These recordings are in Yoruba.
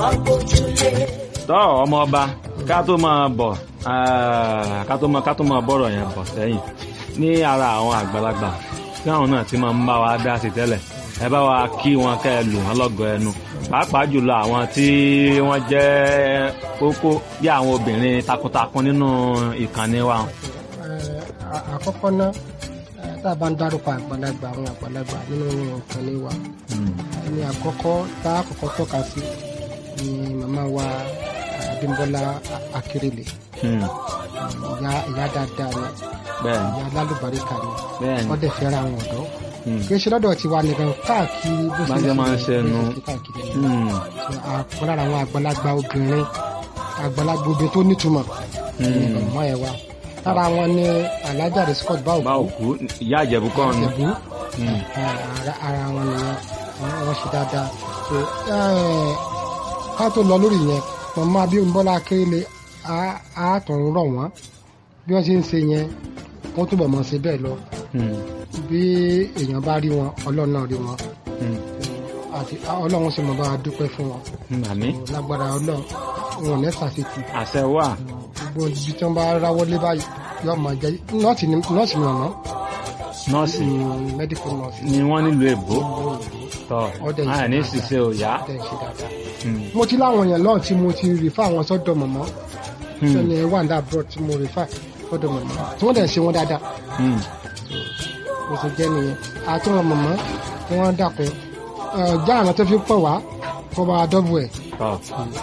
wọ́n gbójúlé. tọ́ ọmọ ọba ká tó máa bọ̀ ah, ká tó máa ká tó máa bọ̀rọ̀ yẹn bọ̀ sẹ́yìn ní ara àwọn àgbàlagbà tí àwọn náà ti máa ń bá wa dá sí tẹ́lẹ̀ ẹ bá wa kí wọn kẹ́ ẹ lù wọn lọ́gọ ẹnu pàápàá jùlọ àwọn tí wọ́n jẹ́ kókó bí àwọn obìnrin takuntakun nínú ìkànnì wa. Eh, à- àkọ́kọ́ náà eh, tá a bá ń dárúkọ àgbàlagbà àwọn àgbàlagbà nínú nǹkan ní wa Mm. ẹni àkọ́kọ́ tá a kọ́kọ́ tọ́ka sí ni màmá wa Abímbọ́lá Akérèlé Mm. ìyá ìyá dáadáa ni bẹ́ẹ̀ni ìyá lálùbáríkà ni bẹ́ẹ̀ni wọ́n dẹ̀ fẹ́ràn àwọn ọ̀dọ́ Mm. kì í ṣe lọ́dọ̀ tiwa nìkan káàkiri bó Bá ṣe máa ń ṣe nu. káàkiri Mm. àpò lára àwọn àgbàlagbà obìnrin àgbàlagbà obìnrin tó nítumọ̀ ní ọmọ ẹ̀ wa lára wọn ni alájà rẹ̀ Scott bá báwo òkú ìyá àjẹ̀bú kọ́ ni. ìjẹ̀bú Mm. ara ara wọn nìyẹn wọn wọn ṣe dáadáa so eh, ká tó lọ lórí yẹn màmá Abímbọ́lá Akérèlé á á tún rọ̀ wọ́n bí wọ́n ṣe ń ṣe yẹn wọ́n túbọ̀ mọ̀ ṣe bẹ́ẹ̀ lọ Mm. bí èèyàn bá rí wọn ọlọ́run náà rí wọn Mm. àti ọlọ́run sì mọ̀ bá a dúpẹ́ fún wọn Mm. àmì lágbára ọlọ́run wọn ò ní ṣàṣetì àṣẹ wà. gbogbo ibi tí wọ́n bá ráwọ́ lé báyìí yóò máa jẹ́ nọ́ọ̀sì ni nọ́ọ̀sì ni ọ̀nà nọ́ọ̀sì mẹ́díkù nọ́ọ̀sì ni wọ́n nílùú èbó tọ́ Ọdẹ àyà ní ìṣe ṣiṣẹ́ òyà. tẹ̀ ṣe dáadáa. Mm. mo ti láwọn èèyàn lọ́ọ̀ tí mo ti rìfà àwọn sọ́dọ̀ mọ̀mọ́ Mm. sẹ́ni wàǹdà abroad tí mo rìfà sọ́dọ̀ mọ̀mọ́ tí wọ́n dẹ̀ ṣe wọ́n dáadáa Mm. mo ti jẹ́ nìyẹn àti wọn mọ̀mọ́ tí wọ́n dàpọ̀ já àwọn tó fi pọ̀ wá kó bá a dọ́bù ẹ̀. tọ́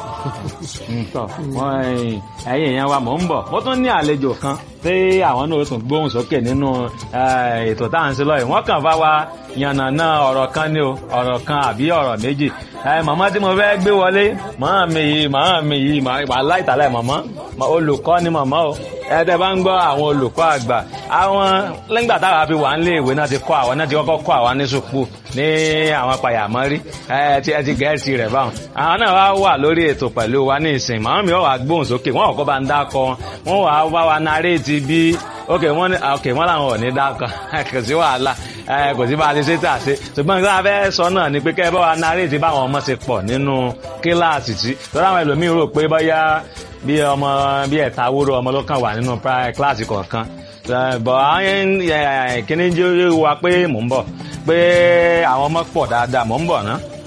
Mm, tọ́ wọ́n ẹ̀yìn ẹ̀yìn èèyàn wa mò ń bọ̀ mo tún ní àlejò kan tí àwọn náà tún gbóhùn sókè nínú eh, ètò tá à ń ṣe lọ́yìn wọ́n kàn bá wa yànnàná ọ̀rọ̀ kan ní o ọ̀rọ̀ kan àbí ọ̀rọ̀ méjì Eh, màmá tí mo fẹ́ gbé wọlé màmá mi yìí màmá mi yìí wà láìtàlẹ̀ màmá Ma- olùkọ́ ni màmá o ẹ̀ẹ́dẹ̀ bá ń gbọ́ àwọn olùkọ́ àgbà àwọn lẹ́gbà táwa fi wà nílé ìwé náà ti kọ́ àwọn náà ti kọ́kọ́ kọ́ àwọn ní sùpù ní àwọn pàyàmọ́rí ẹ ti ẹ ti gẹ̀ẹ́sì rẹ̀ báwọn àwọn náà wá wà lórí ètò pẹ̀lú wa ní ìsìn màmá mi wọ́n wá gbóhùn sókè wọ́n kọ́ bá ń dákọ wọ́n wá bá wa naréètì bí ok wọ́n ní ok wọ́n làwọn ò ní dákọ kò sí wàhálà ẹ kò sí bá a ti ṣe tà ṣe ṣùgbọ́n nǹkan abẹ́ sọ náà ni pé kẹ́ ẹ bá wa naréètì báwọn ọmọ ṣe pọ̀ nínú kíláàsì tí tọ́lá àwọn ẹlòmíín rò pé bóyá bí ọmọ bí ẹ̀ta wúrò ọmọ ló kàn wà nínú pri- kíláàsì kọ̀ọ̀kan Eh, bọ̀ àwọn kíní jẹ́ wa pé mò ń bọ̀ pé àwọn ọmọ pọ̀ dáadáa mò ń bọ̀ ná.